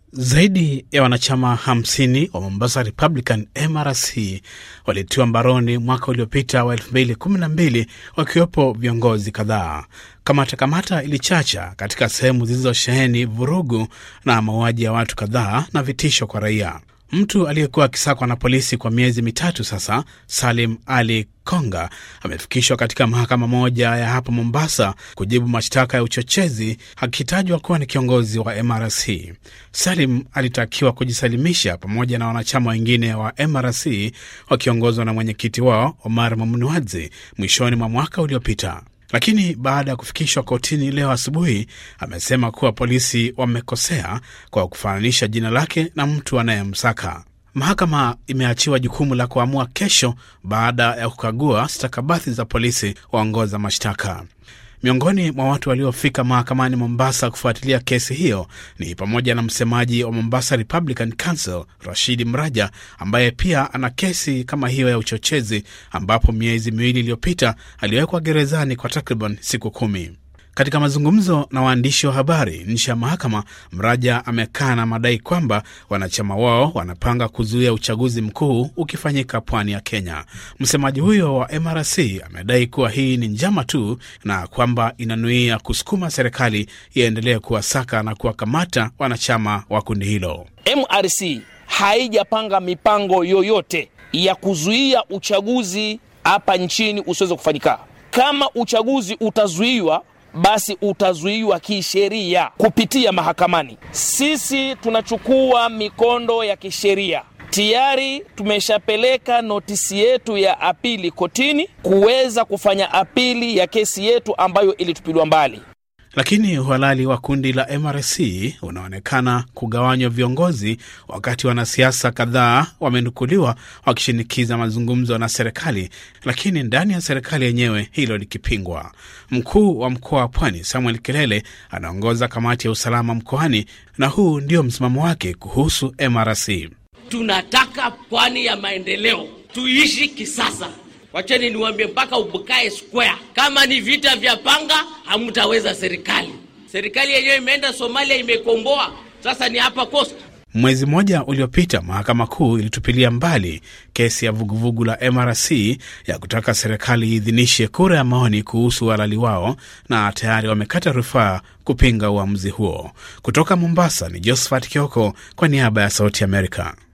Zaidi ya wanachama 50 wa Mombasa Republican MRC walitiwa mbaroni mwaka uliopita wa 2012 wakiwepo viongozi kadhaa. Kamata kamata ilichacha katika sehemu zilizosheheni vurugu na mauaji ya watu kadhaa na vitisho kwa raia. Mtu aliyekuwa akisakwa na polisi kwa miezi mitatu sasa, Salim Ali Konga, amefikishwa katika mahakama moja ya hapa Mombasa kujibu mashtaka ya uchochezi, akitajwa kuwa ni kiongozi wa MRC. Salim alitakiwa kujisalimisha pamoja na wanachama wengine wa MRC wakiongozwa na mwenyekiti wao Omar Mamnuadzi mwishoni mwa mwaka uliopita lakini baada ya kufikishwa kotini leo asubuhi, amesema kuwa polisi wamekosea kwa kufananisha jina lake na mtu anayemsaka. Mahakama imeachiwa jukumu la kuamua kesho baada ya kukagua stakabadhi za polisi waongoza mashtaka. Miongoni mwa watu waliofika mahakamani Mombasa kufuatilia kesi hiyo ni pamoja na msemaji wa Mombasa Republican Council Rashidi Mraja, ambaye pia ana kesi kama hiyo ya uchochezi, ambapo miezi miwili iliyopita aliwekwa gerezani kwa takriban siku kumi. Katika mazungumzo na waandishi wa habari nje ya mahakama, Mraja amekaa na madai kwamba wanachama wao wanapanga kuzuia uchaguzi mkuu ukifanyika pwani ya Kenya. Msemaji huyo wa MRC amedai kuwa hii ni njama tu na kwamba inanuia kusukuma serikali iendelee kuwasaka na kuwakamata wanachama wa kundi hilo. MRC haijapanga mipango yoyote ya kuzuia uchaguzi hapa nchini usiweze kufanyika. Kama uchaguzi utazuiwa basi utazuiwa kisheria kupitia mahakamani. Sisi tunachukua mikondo ya kisheria. Tayari tumeshapeleka notisi yetu ya apili kotini kuweza kufanya apili ya kesi yetu ambayo ilitupiliwa mbali. Lakini uhalali wa kundi la MRC unaonekana kugawanywa viongozi, wakati wanasiasa kadhaa wamenukuliwa wakishinikiza mazungumzo na serikali, lakini ndani ya serikali yenyewe hilo likipingwa. Mkuu wa mkoa wa Pwani Samuel Kilele anaongoza kamati ya usalama mkoani, na huu ndio msimamo wake kuhusu MRC. Tunataka pwani ya maendeleo, tuishi kisasa. Wacheni niwambie, mpaka ubukae square. Kama ni vita vya panga, hamtaweza serikali. Serikali yenyewe imeenda Somalia, imekomboa, sasa ni hapa Coast. Mwezi mmoja uliopita mahakama kuu ilitupilia mbali kesi ya vuguvugu la MRC ya kutaka serikali iidhinishe kura ya maoni kuhusu uhalali wao, na tayari wamekata rufaa kupinga uamuzi huo. Kutoka Mombasa ni Josephat Kioko kwa niaba ya Sauti Amerika.